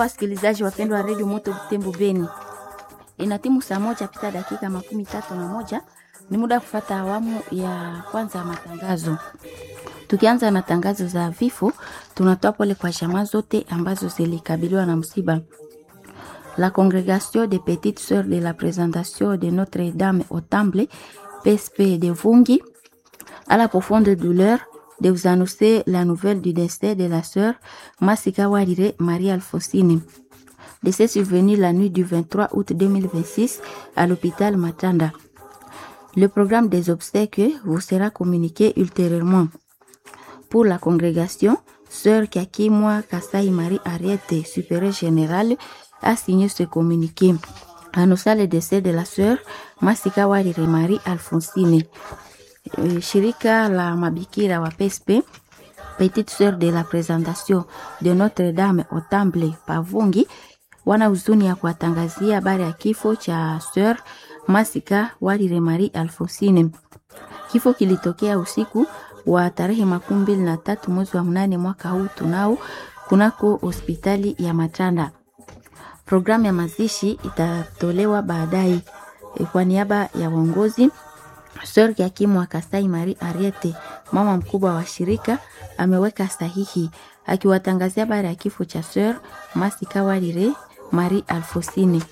Wasikilizaji wapendwa wa redio Moto Butembo Beni, ina timu saa moja pita dakika makumi tatu na moja ni muda wa kufata awamu ya kwanza ya matangazo. Tukianza na tangazo za vifo, tunatoa pole kwa jamaa zote ambazo zilikabiliwa na msiba. La Congrégation des Petites Sœurs de la Présentation de Notre-Dame au Temple, PSP de Vungi, à la profonde douleur de vous annoncer la nouvelle du décès de la sœur Masika Warire Marie Alfonsine. Décès survenu la nuit du 23 août 2026 à l'hôpital Matanda. Le programme des obsèques vous sera communiqué ultérieurement. Pour la congrégation, sœur Kakimwa Kasai Marie Ariete, supérieure générale, a signé ce communiqué. Annonçant le décès de la sœur Masika Warire Marie Alfonsine. Eh, Shirika la mabikira wa PSP petite sœur de la présentation de Notre-Dame au Temple Pavungi wana huzuni ya kuwatangazia habari ya kifo cha sœur Masika Warire Marie Alfonsine. Kifo kilitokea usiku wa tarehe makumi mbili na tatu mwezi wa mnane mwaka huu tunao kunako hospitali ya Matanda. Programu ya mazishi itatolewa baadaye. E, kwa niaba ya uongozi Sœur Yakimu Kasai Marie Ariete, mama mkubwa wa shirika, ameweka sahihi akiwatangazia habari ya kifo cha Sœur Masika Warire Marie Alfosine.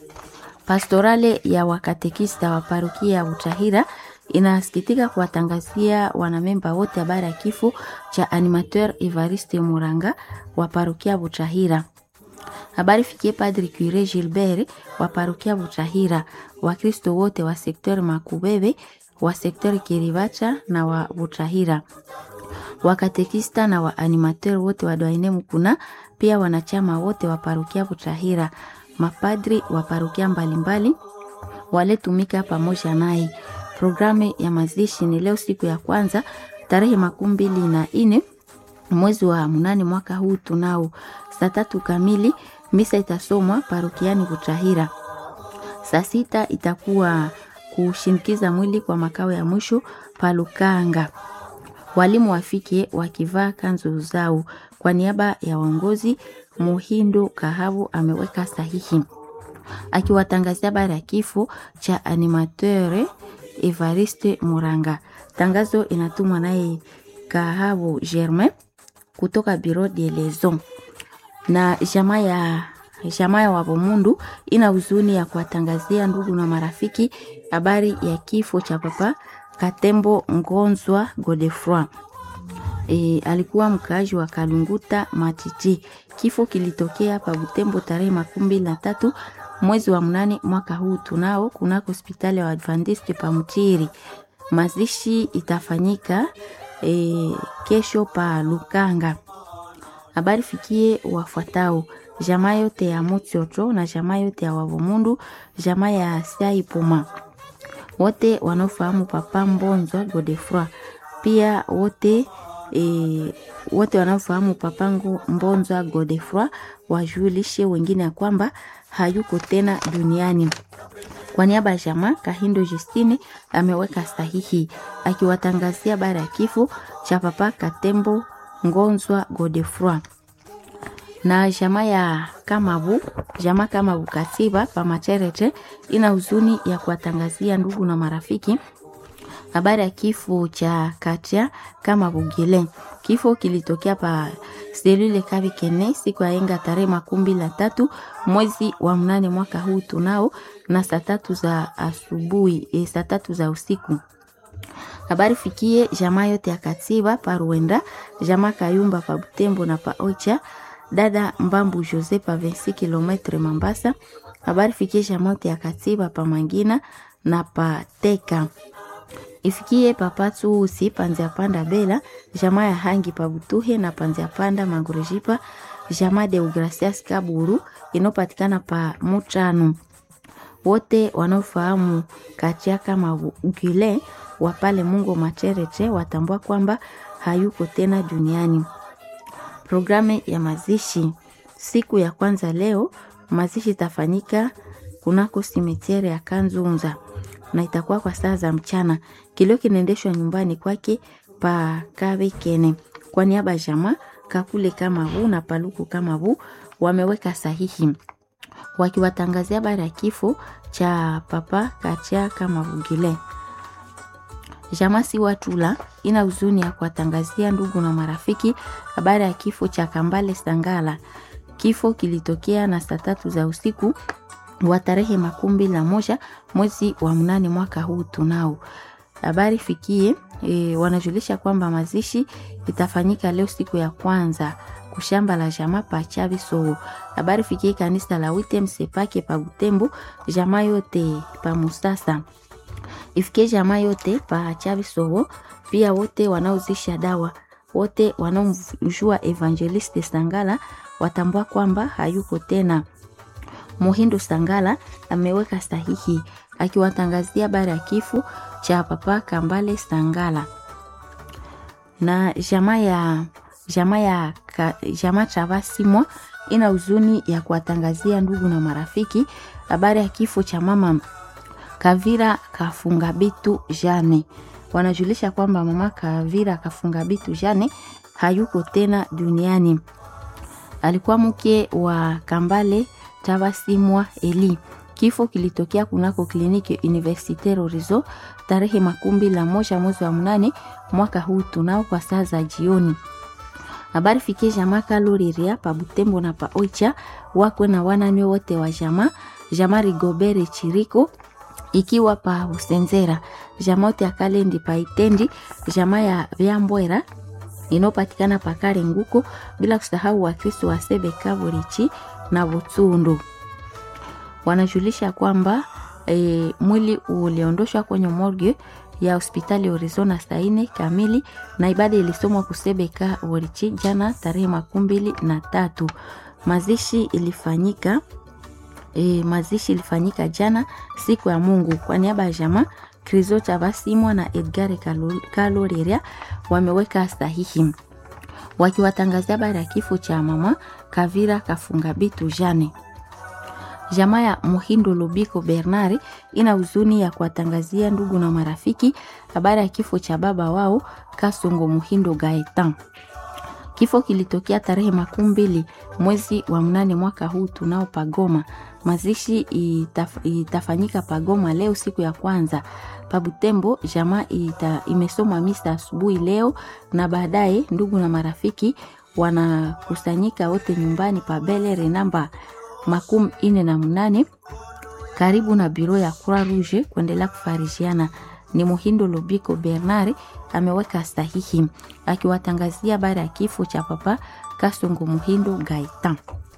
Pastorale ya wakatekista wa parokia ya Butahira inasikitika kuwatangazia wanamemba wote habari ya kifo cha animateur Evariste Muranga wa parokia Butahira. Habari fikie Padri Cure Gilbert wa parokia Butahira, Wakristo wote wa sekter Makubebe, wa sekter Kiribacha na wa Butahira, wakatekista na wa animateur wote wa Doaine Mukuna, pia wanachama wote wa parokia Butahira, mapadri wa parokia mbalimbali waletumika pamoja naye. Programu ya mazishi ni leo siku ya kwanza tarehe makumi mbili na ine mwezi wa mnane mwaka huu tunao saa tatu kamili misa itasomwa parokiani Butahira. Saa sita itakuwa kushinikiza mwili kwa makao ya mwisho Palukanga. Walimu wafike wakivaa kanzu zao. Kwa niaba ya waongozi, Muhindo Kahabu ameweka sahihi akiwatangazia habari ya kifo cha animateur Evariste Muranga. Tangazo inatumwa naye Kahabu Germain kutoka Bureau de Liaison na jamaa ya jamaa ya Wabomundu ina huzuni ya kuwatangazia ndugu na marafiki habari ya kifo cha papa Katembo Ngonzwa Godefroy. E, alikuwa mkaaji wa Kalunguta Matiti. Kifo kilitokea pa Butembo tarehe makumi mbili na tatu mwezi wa mnane mwaka huu tunao kunako hospitali ya Adventiste pa Mtiri. Mazishi itafanyika e, kesho pa Lukanga. Habari fikie wafuatao jamaa yote ya Mutsoto na jamaa yote ya Wavomundu, jamaa ya Saipoma, wote wanaofahamu Papa Mbonzwa Godefroy, pia wote e, wote wanaofahamu Papa Mbonzwa Godefroy wajulishe wengine ya kwamba hayuko tena duniani. Kwa niaba ya jamaa Kahindo Justine ameweka sahihi akiwatangazia habari ya kifo cha Papa Katembo Ngonzwa Godefroy na jamaa ya Kamabu, jamaa Kamabu Katiba pa Macherete ina huzuni ya kuwatangazia ndugu na marafiki habari ya kifo cha Katia Kamabu Gile. Kifo kilitokea pa selule Kabikene siku ya enga tarehe makumi mbili na tatu mwezi wa mnane mwaka huu tunao na saa tatu za asubuhi e, saa tatu za usiku. Habari fikie jamaa yote ya Katiba pa Ruenda, jamaa Kayumba pa Butembo na pa Ocha dada Mbambu Jose pa 26 km Mambasa. Habari fikie jamaa yote ya Katiba pa Mangina na pa Teka. Ifikie papatu usi panzia panda bela jamaa ya hangi pa Butuhe na panzia panda Mangurejipa jamaa de Ugracias Kaburu inopatikana pa Mutano. Wote wanaofahamu katia kama Gile wa pale Mungu Macherete watambua kwamba hayuko tena duniani. Programu ya mazishi siku ya kwanza leo, mazishi itafanyika kunako simetiere ya Kanzunza na itakuwa kwa saa za mchana. Kilio kinaendeshwa nyumbani kwake pa Kabekene. Kwa niaba ya jamaa Kakule kama bu na Paluku kama bu wameweka sahihi wakiwatangazia habari ya kifo cha papa Kachaka Mavugile. Jamasi Watula ina huzuni ya kuwatangazia ndugu na marafiki habari ya kifo cha Kambale Sangala. Kifo kilitokea na saa tatu za usiku wa tarehe makumi na moja mwezi wa mnane mwaka huu tunao. Habari fikie e, wanajulisha kwamba mazishi itafanyika leo siku ya kwanza kushamba la jamaa pa Chaviso. Habari fikie kanisa la Witem Sepake pa Butembo, jamaa yote pa Musasa ifikie jamaa yote pa Chaviso, pia wote wanaozisha dawa, wote wanaomjua Evangeliste Sangala watambua kwamba hayuko tena. Muhindo Sangala ameweka sahihi akiwatangazia habari ya kifo cha papa Kambale Sangala na jamaa ya jamaa ya jamaa Travasimwa ina huzuni ya kuwatangazia ndugu na marafiki habari ya kifo cha mama Kavira Kafunga Bitu Jane. Wanajulisha kwamba mama Kavira Kafunga Bitu Jane hayuko tena duniani. Alikuwa mke wa Kambale Travasimwa Eli. Kifo kilitokea kunako kliniki Universitaire Horizon tarehe makumi la moja mwezi wa mnane mwaka huu tunao kwa saa za jioni. Habari fikie jamaa Kaloriria pa Butembo na pa Oicha wakwe na wanane wote wa jamaa jamaa Rigobere Chiriko ikiwa pa Usenzera jamaa yote ya Kalendi pa Itendi jamaa ya Vyambwera inayopatikana pa Kale Nguko bila kusahau Wakristo wa Sebe Kavorichi na Butsundu wanajulisha kwamba e, mwili uliondoshwa kwenye morgue ya hospitali Horizona saa nne kamili na ibada ilisomwa kusebeka Worichi jana tarehe makumi mbili na tatu. Mazishi ilifanyika e, mazishi ilifanyika jana siku ya Mungu. Kwa niaba ya jamaa Krizo Chavasimwa na Edgar Kaloriria wameweka sahihi wakiwatangazia habari ya kifo cha mama Kavira Kafunga Bitu Jane. Jamaa ya Muhindo Lubiko Bernard ina huzuni ya kuwatangazia ndugu na marafiki habari ya kifo cha baba wao Kasongo Muhindo Gaetan. Kifo kilitokea tarehe makumi mbili mwezi wa mnane mwaka huu tunao Pagoma. Mazishi itaf, itafanyika Pagoma leo siku ya kwanza. Pabutembo jamaa ita, imesoma misa asubuhi leo na baadaye ndugu na marafiki wanakusanyika wote nyumbani pa Belere namba makumi ine na mnane karibu na biro ya Croix Rouge kuendelea kufarishiana. Ni Muhindo Lubiko Bernard ameweka sahihi akiwatangazia habari ya kifo cha papa Kasongo Muhindo Gaitan.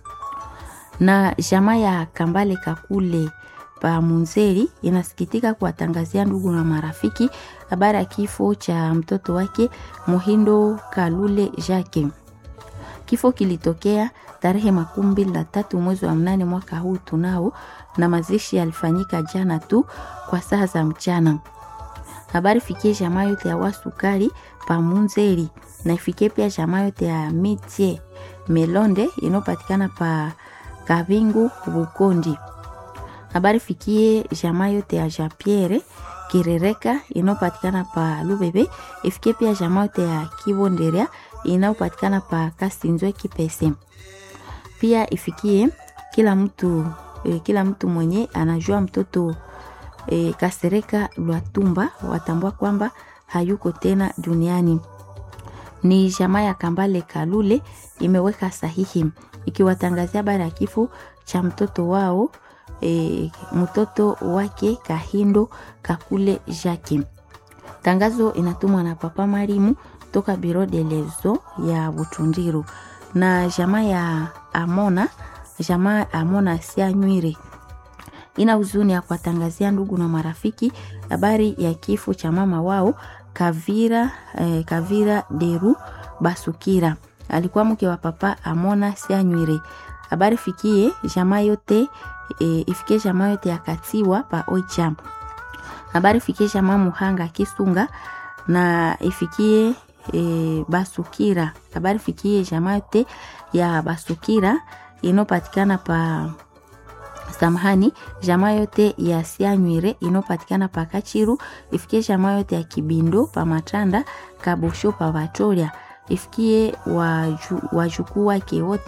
Na jamaa ya Kambale Kakule pa Munzeri inasikitika kuwatangazia ndugu na marafiki habari ya kifo cha mtoto wake Muhindo Kalule Jacques. Kifo kilitokea tarehe makumi mbili na tatu mwezi wa mnane mwaka huu tunao, na mazishi yalifanyika jana tu kwa saa za mchana. Habari fikie jamaa yote ya Wasukari pa Munzeri na ifikie pia jamaa yote ya Mitie Melonde inayopatikana pa Kabingu Bukondi. Habari fikie jamaa yote ya Japierre Kirereka inayopatikana pa Lubebe, ifikie pia jamaa yote ya Kibonderia inayopatikana pa Kasinzwe Kipese. Pia ifikie kila mtu e, kila mtu mwenye anajua mtoto e, Kasereka Lwatumba watambua kwamba hayuko tena duniani. Ni jamaa ya Kambale Kalule imeweka sahihi ikiwatangazia habari ya kifo cha mtoto wao e, mtoto wake Kahindo Kakule Jacques. Tangazo inatumwa na Papa Marimu toka Biro de Lezo ya Butundiru na jamaa ya Amona, jamaa Amona sia nywire ina huzuni ya kuwatangazia ndugu na marafiki habari ya kifo cha mama wao Kavira, eh, Kavira Deru Basukira alikuwa mke wa Papa Amona sia nywire. Habari fikie jamaa yote e, ifikie jamaa yote ya Katiwa pa Oicha. Habari fikie jamaa Muhanga Kisunga na ifikie e, Basukira. Habari fikie jamaa yote ya Basukira inopatikana pa samahani, jamaa yote ya Sianywire inopatikana pa Kachiru. Ifikie jamaa yote ya Kibindo pa Matanda Kabosho pa Vatoria. Ifikie wajukuu wake wote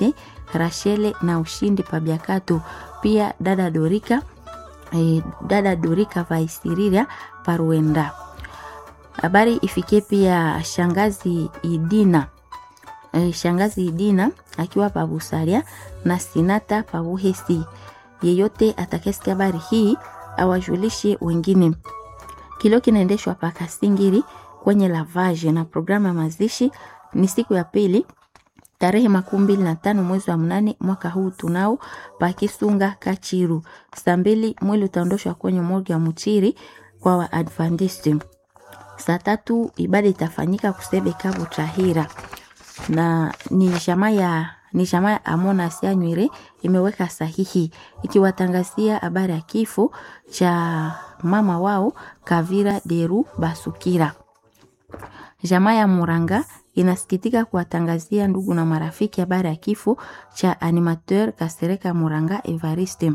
Rashele na Ushindi Pabiakato, pia dada Dorika e, dada Dorika Vaisiriria Paruenda. Habari ifikie pia shangazi Idina e, shangazi Idina akiwa Pabusalia na Sinata Pabuhesi. Yeyote atakayesikia habari hii awajulishe wengine. Kilio kinaendeshwa pa Kasingiri kwenye lavage na programu ya mazishi ni siku ya pili tarehe makumi mbili na tano mwezi wa mnane mwaka huu tunao pakisunga Kachiru. Saa mbili mwili utaondoshwa kwenye morgue ya Muchiri kwa Waadventist. Saa tatu ibada itafanyika kusebe Kabu Tahira na ni jamaa ya ni jamaa ya Amona Sianywire imeweka sahihi ikiwatangazia habari ya kifo cha mama wao Kavira Deru Basukira. Jamaa ya Muranga inasikitika kuwatangazia ndugu na marafiki habari ya kifo cha animateur Kasereka Muranga Evariste.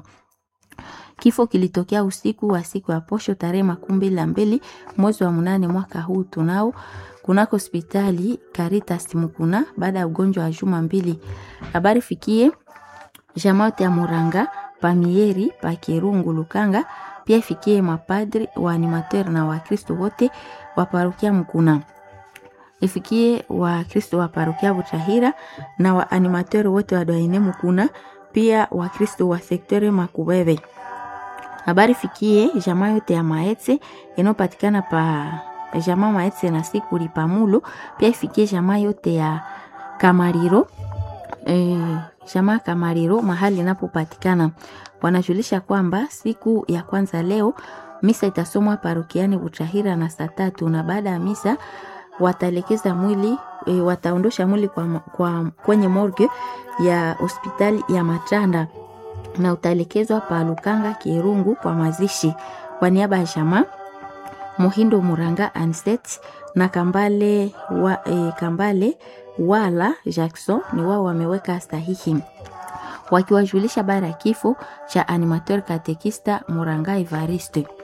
Kifo kilitokea usiku wa siku ya posho tarehe makumi mbili na mbili mwezi wa mnane mwaka huu tunao kunako hospitali Caritas Mukuna baada ya ugonjwa wa juma mbili. Habari fikie jamaa yote ya Muranga Pamieri Pakirungu Lukanga, pia ifikie mapadri wa animateur na Wakristo wote wa parokia Mukuna ifikie Wakristo wa parokia Butahira na wa animateur wote wa Doine Mukuna, pia Wakristo wa sektere Makubebe. Habari fikie jamaa yote ya Maetse inayopatikana pa jamaa Maetse na Sikuli Pamulo, pia ifikie jamaa yote ya Kamariro e, jamaa Kamariro mahali inapopatikana. Wanajulisha kwamba siku ya kwanza leo misa itasomwa parokiani Butahira na saa tatu na baada ya misa wataelekeza mwili e, wataondosha mwili kwa, kwa, kwenye morgue ya hospitali ya Matanda na utaelekezwa pa Lukanga Kirungu kwa mazishi. Kwa niaba ya jamaa Muhindo Muranga Anset na Kambale, wa, e, Kambale wala Jackson ni wao wameweka sahihi wakiwajulisha habari ya kifo cha animateur katekista Muranga Evariste.